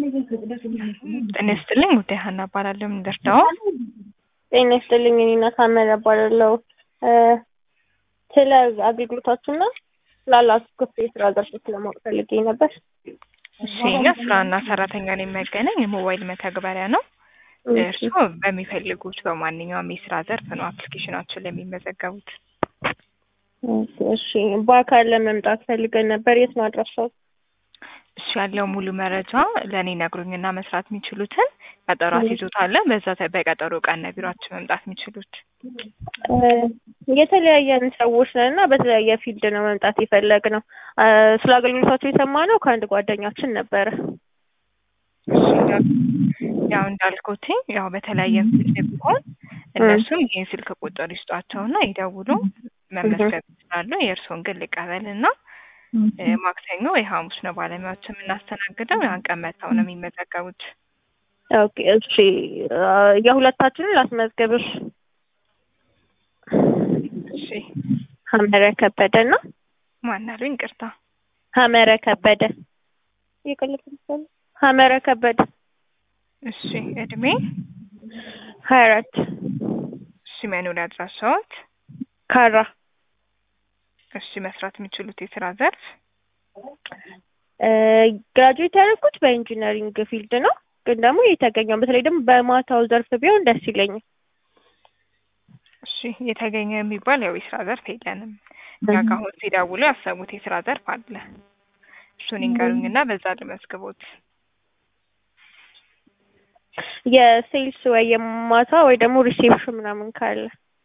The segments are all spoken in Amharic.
ጤና ይስጥልኝ ውዴ ሀና እባላለሁ። ምን ልርዳው? ጤና ይስጥልኝ እኔ ናታመር እባላለሁ። ስለ አገልግሎታችሁና ስላላችሁ ክፍት የስራ ዘርፎች ለማወቅ ፈልጌ ነበር። እሺ እኛ ስራና ሰራተኛን የሚያገናኝ የሞባይል መተግበሪያ ነው። እርስዎ በሚፈልጉት በማንኛውም የስራ ዘርፍ ነው አፕሊኬሽናችን ላይ የሚመዘገቡት። እሺ በአካል ለመምጣት ፈልገን ነበር። የት ነው አድራሻው? እሺ ያለው ሙሉ መረጃ ለእኔ ነግሩኝና መስራት የሚችሉትን ቀጠሮ አስይዞታል። በዛ ተ- በቀጠሮ ቀን ነው ቢሯችን መምጣት የሚችሉት። የተለያየን ሰዎች ነን እና በተለያየ ፊልድ ነው መምጣት የፈለግነው። ስለ አገልግሎታቸው የሰማነው ከአንድ ጓደኛችን ነበረ። እሺ እንዳል- ያው እንዳልኩትኝ ያው በተለያየ ፊልድ ቢሆን እነሱም ይህን ስልክ ቁጥር ይስጧቸውና ይደውሉ መመዝገብ ይችላሉ። የእርስዎን ግን ልቀበልና እ፣ ማክሰኞ ወይ ሐሙስ ነው ባለሙያዎች የምናስተናግደው። ያን ቀን መጥተው ነው የሚመዘገቡት። ኦኬ እሺ የሁለታችንን ላስመዝገብሽ። እሺ ሀመረ ከበደ እና ማን አሉኝ? ይቅርታ። ሀመረ ከበደ የቀለድኩት ሀመረ ከበደ እሺ እድሜ፣ ሀያ አራት እሺ መኖሪያ አድራሻዎት፣ ካራ እሺ መስራት የሚችሉት የስራ ዘርፍ ግራጁዌት ያደረኩት በኢንጂነሪንግ ፊልድ ነው። ግን ደግሞ የተገኘው በተለይ ደግሞ በማታው ዘርፍ ቢሆን ደስ ይለኛል። እሺ የተገኘ የሚባል ያው የስራ ዘርፍ የለንም። እኛ ጋር አሁን ሲደውሉ ያሰቡት የስራ ዘርፍ አለ። እሱን ይንገሩኝና በዛ ልመዝግቦት። የሴልስ ወይ የማታ ወይ ደግሞ ሪሴፕሽን ምናምን ካለ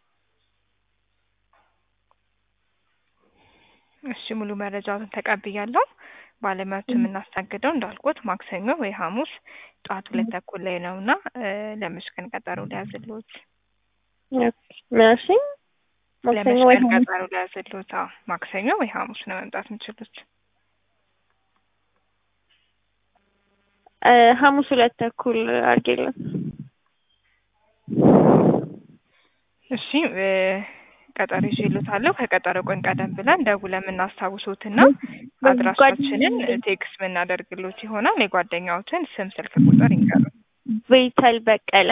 እሺ ሙሉ መረጃውን ተቀብያለሁ። ባለሙያዎች የምናስተናግደው እንዳልኩት ማክሰኞ ወይ ሐሙስ ጠዋት ሁለት ተኩል ላይ ነው እና ለመች ቀን ቀጠሮ ሊያዝልዎት? ምናሽ ማክሰኞ ለመች ወይ ቀን ሐሙስ? ቀጠሮ ሊያዝልዎት? አዎ ማክሰኞ ወይ ሐሙስ ነው መምጣት የሚችሉት። እ፣ ሐሙስ ሁለት ተኩል አድርጌለን። እሺ እ፣ ቀጠሮ ይዤልዎታለሁ። ከቀጠሮ ቀን ቀደም ብለን ደውለን የምናስታውሶትና አድራሻችንን ቴክስት የምናደርግሎት ይሆናል። የጓደኛዎትን ስም፣ ስልክ ቁጥር ይንገሩ። ቤተል በቀለ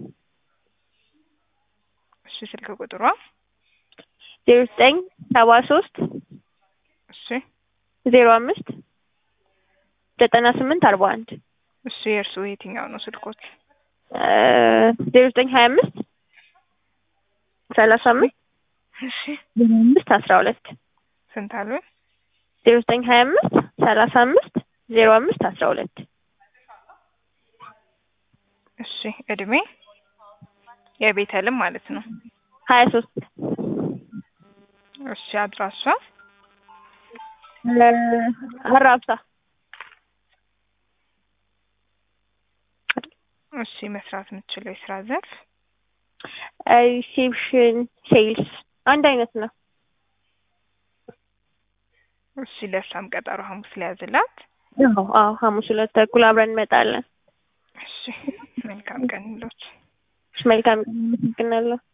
እሺ ስልክ ቁጥሯ ዜሮ ዘጠኝ ሰባ ሶስት እሺ ዜሮ አምስት ዘጠና ስምንት አርባ አንድ እሺ የእርስዎ የትኛው ነው ስልኮት? ዜሮ ዘጠኝ ሀያ አምስት ሰላሳ አምስት እሺ ዜሮ አምስት አስራ ሁለት ስንት አሉ? ዜሮ ዘጠኝ ሀያ አምስት ሰላሳ አምስት ዜሮ አምስት አስራ ሁለት እሺ እድሜ የቤተልም ማለት ነው። ሀያ ሶስት እሺ አድራሻ አራብሳ እሺ መስራት የምትችለው የስራ ዘርፍ ሪሴፕሽን ሴልስ አንድ አይነት ነው። እሺ ለእሷም ቀጠሮ ሐሙስ ሊያዝላት። አዎ አዎ ሐሙስ ሁለት ተኩል አብረን እንመጣለን። እሺ መልካም ቀን ይሎት። መልካም ቀን። አመሰግናለሁ።